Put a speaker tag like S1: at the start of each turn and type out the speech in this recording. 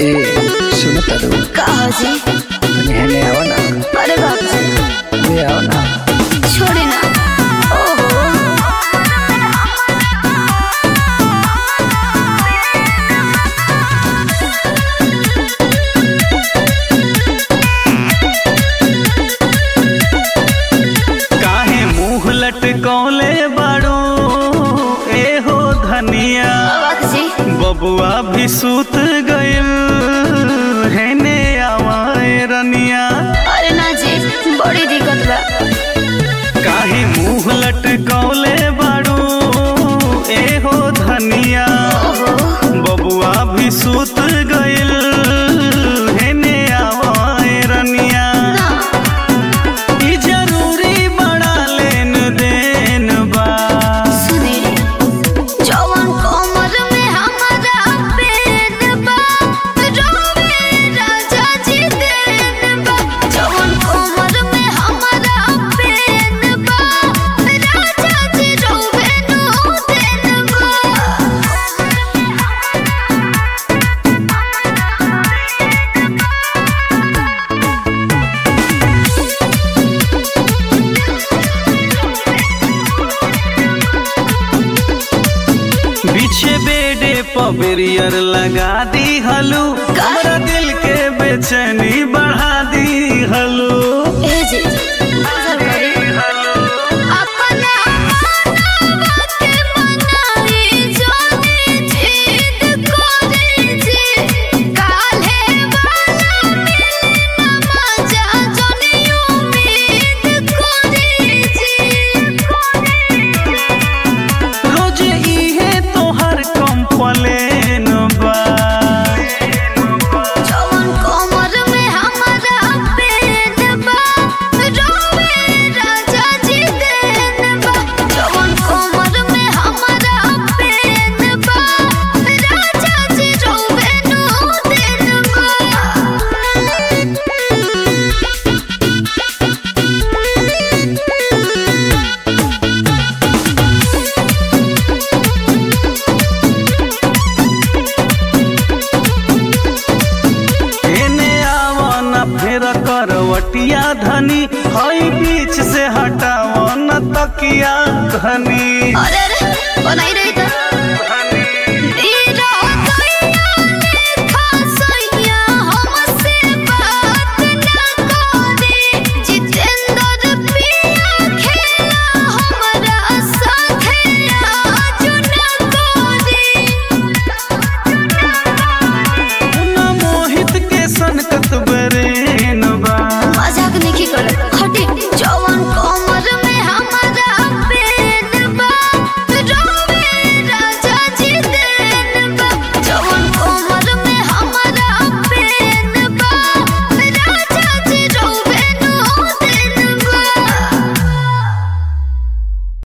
S1: ए सुन तारू
S2: कहा जी
S1: तनी हेने आवा ना
S2: अरे बाप जी
S1: ले आवा ना
S2: छोड़े ना ओहो
S3: काहे मुंह लटकौले बाड़ो ए हो धनिया
S2: बाप जी
S3: बबुआ भी सूत गइल हेने आवाए रनिया
S2: अरे ना जी बड़ी दिक्कत बा
S3: काहे मुंह लटकौले बाड़ो ए हो धनिया
S2: ओहो
S3: बबुआ भी सूत गइल हेने आवाए रनिया
S2: ना
S3: ई जरूरी बड़ा लेन देन बा
S2: सुने जवन कमर में हमारा पेन बा रोवे राजा जी देन बा जवन कमर में हमारा पेन बा राजा जी रोवे नो देन बा
S3: पीछे बेडे पबेरियर लगा दी हलू हमरा दिल के बेचैनी बढ़ा दी हलू
S2: ए जी असर करी अपना मनवा के मनाई जोनी जिद करे जी काल्हे वाला मिलना मजा जोनी उम्मीद करे जी
S3: रोज इहे तोहर कंप्लेन बा
S2: जवन कमर में हमारा पेन बा रोवे राजा जी देन बा जवन कमर में हमारा पेन बा राजा जी रोवे नो देन
S3: एने आवा न फेर करवटिया धनी हई बीच से हटावा न तकिया धनी
S2: अरे अरे बनाई रही